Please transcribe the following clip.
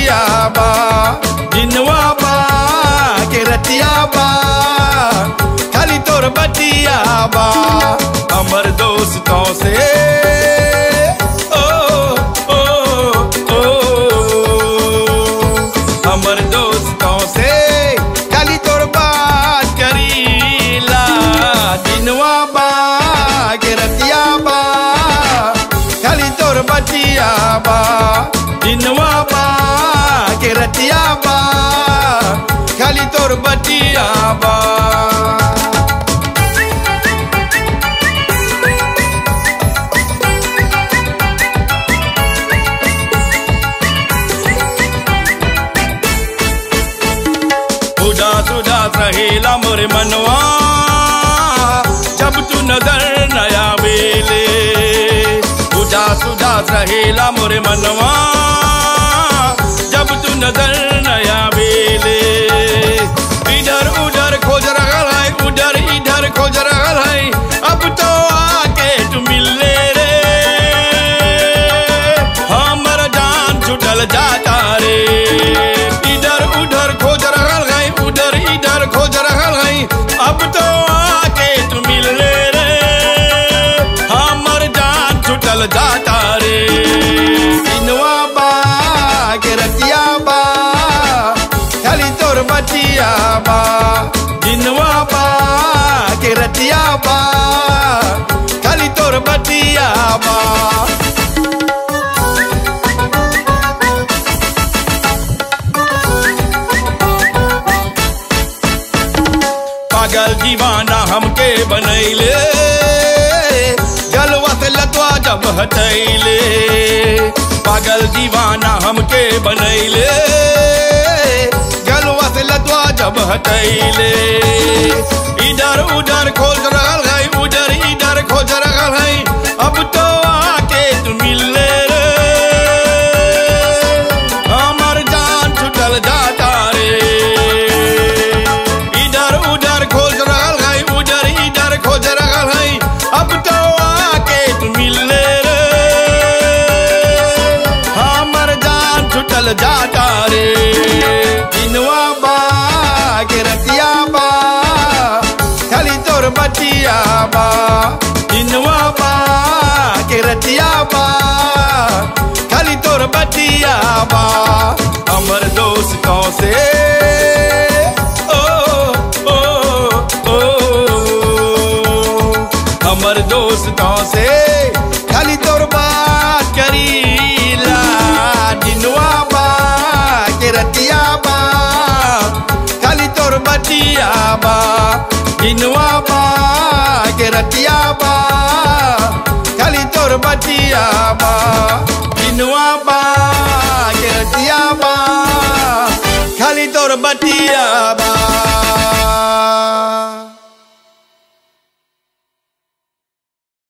बतिया बा दिनवा बा के रतिया बा खाली तोर बतिया बा हमर दोस्तों से ओ ओ ओ हमर दोस्तों से खाली तोर बात करीला दिनवा बा के रतिया बा खाली तोर बतिया बा दिनवा बा के रतिया बा खाली तोर बतिया बा उदास उदास रहेला मोरे मनवा जब तू नजर नया बेले उदास उदास रहेला मोरे मनवा जब तू नजर नया बेले इधर उधर खोज रहल है उधर इधर खोज रहल है अब तो आके तू मिले रे हमर जान छुटल जाता रे इधर उधर खोज रहल है उधर इधर खोज रहल है अब तो आके तू मिल ले रे हमर जान छुटल जाता रे दिनवा बा के रतिया बा खाली तोर बतिया बा दिनवा बा के रतिया बा खाली तोर बतिया बा पागल दीवाना हमके बनैले गलवा से लतवा जब हटैले पागल दीवाना हमके बनैले गलवा से लतवा जब हटैले इधर उधर खोज रहल है उधर इधर खोज रहल है अब तो आके तू मिले रे हमर जान छुटल जाता रे इधर उधर खोज रहल है उधर इधर खोज रहल है अब तो आके तू मिले रे हमर जान छुटल जाता रे दिनवा बा के रतिया बा खाली तोर बतिया बा दिनवा बा के रतिया बा खाली तोर बतिया बा हमर दोस्तों से ओ ओ ओ हमर दोस्तों से खाली तोर बात करीला दिनवा बा के रतिया बा खाली तोर बतिया बा दिनवा बा के रतिया बा खाली तोर बतिया बा